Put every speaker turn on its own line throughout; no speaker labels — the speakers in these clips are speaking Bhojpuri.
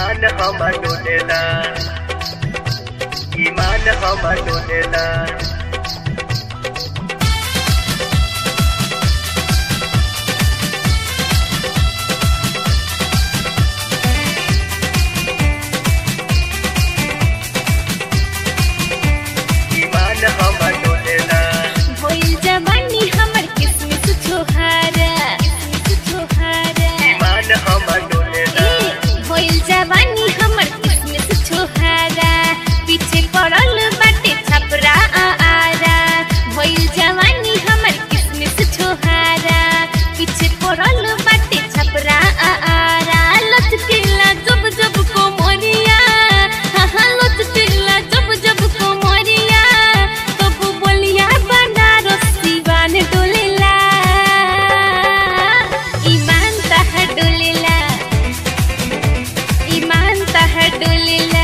ईमान हमर डोलेला ईमान हमर डोलेला ईमान हमर डोलेला
भइल जवानी हमर किस्मत छोहारा किस्मत छोहारा
ईमान हमर डोलेला
ए भइल जवानी हमर किस्मत छोहारा पीछे पड़ल बाटे छपरा आ आरा भइल जवानी हमर किस्मत छोहारा पीछे पड़ल बाटे छपरा आ आरा लचकेला जब जब कोमरिया हा हा लचकेला जब जब कोमरिया तब बोलिया बनारस दीवान डोलेला ईमान तहर डोलेला ईमान तहर डोलेला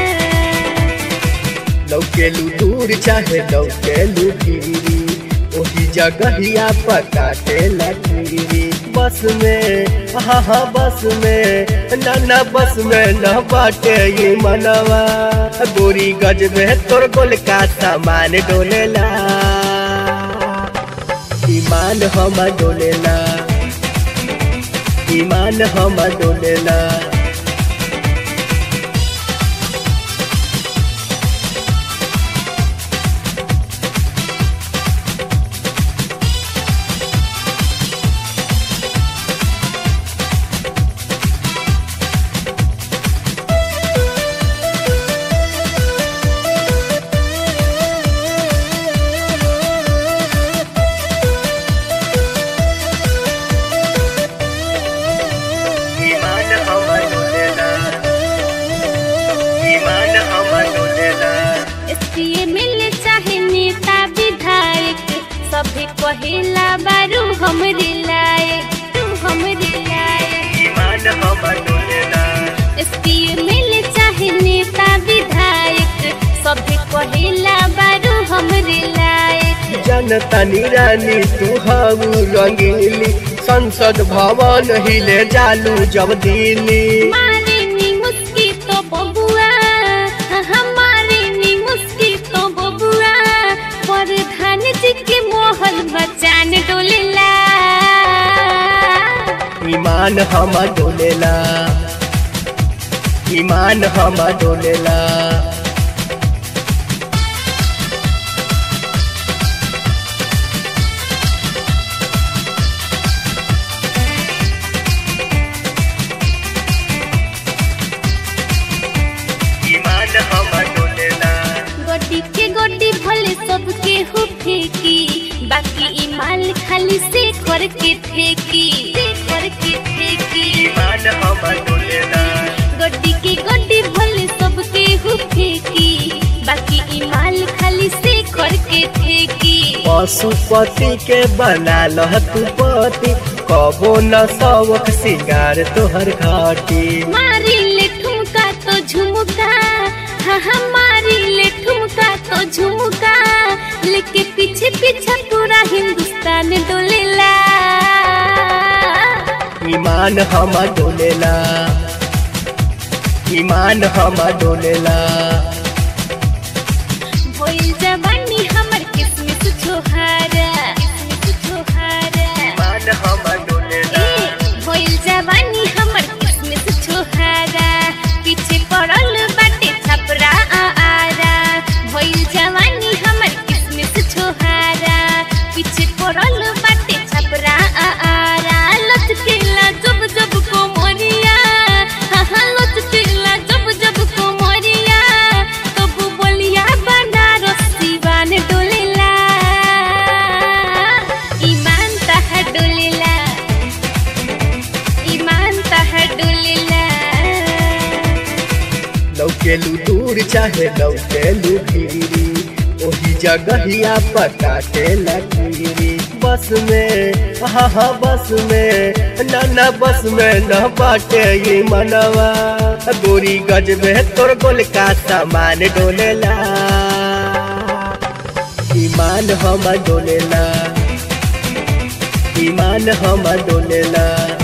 लौकेलू दूर चाहे लौकेलू गिरी ओही जगहिया पकाटे लगी बस में हाँ हाँ बस में ना ना बस में न बाटे ये मनवा गोरी गज में तोर गोल का सामान डोलेला ईमान हम डोलेला ईमान हम डोलेला ईमान हमर डोलेला ईमान हमर डोलेला
एसपीए मिले चाहे नेता विधायक सभी कहेला बारू हमरे लायक तू हमरे लायक
ईमान हमर डोलेला
एसपीए मिले चाहे नेता विधायक सभी कहेला बारू हमरे लायक
जनता निरानी तू हाउ रंगीली संसद भवन हिले जालू जब दिल्ली
मारे नी मुस्की तो बबुआ हमारे नी मुस्की तो बबुआ प्रधान जी के मोहल बचान डोलेला
ईमान हम डोलेला ईमान हम डोलेला ईमान हम डोलेला
गोडी के गोडी भले सबके हो फेंकी बाकी ई माल खाली से करके फेंकी से करके फेंकी
ईमान हम डोलेला
गोडी के गोडी भले सबके हो फेंकी बाकी ई माल खाली से करके फेंकी
पशुपति के बना लह तू पति कबो न शौक सिंगार तोहर घाटी
मारी ले ठुमका तो झुमका हाँ हाँ मारी ले ठुमका तो झुमका लेके पीछे पीछे पूरा हिंदुस्तान डोलेला
ईमान हम डोलेला ईमान हम डोलेला
भइल जवानी हमर किस्मत छोहारा किस्मत छोहारा
ईमान हम डोलेला
ए भइल जवानी हमर किस्मत छोहारा पीछे पड़ल बाटे छपरा आ आरा भइल जवानी हमर किस्मत छोहारा पीछे पड़ल बाटे छपरा आ आरा लचकेला जब जब कोमरिया हाँ हाँ लचकेला जब जब कोमरिया तब बोलिया बनारस दीवान डोलेला ईमान तहर डोलेला ईमान तहर डोलेला
लौकेलू दूर चाहे लौकेलू गिरी ओही जगहिया पकाटे लगी बस में हाँ हाँ बस में ना ना बस में न बाटे ये मनवा गोरी गज में तोर गोल का सामान डोलेला ईमान हम डोलेला ईमान हम डोलेला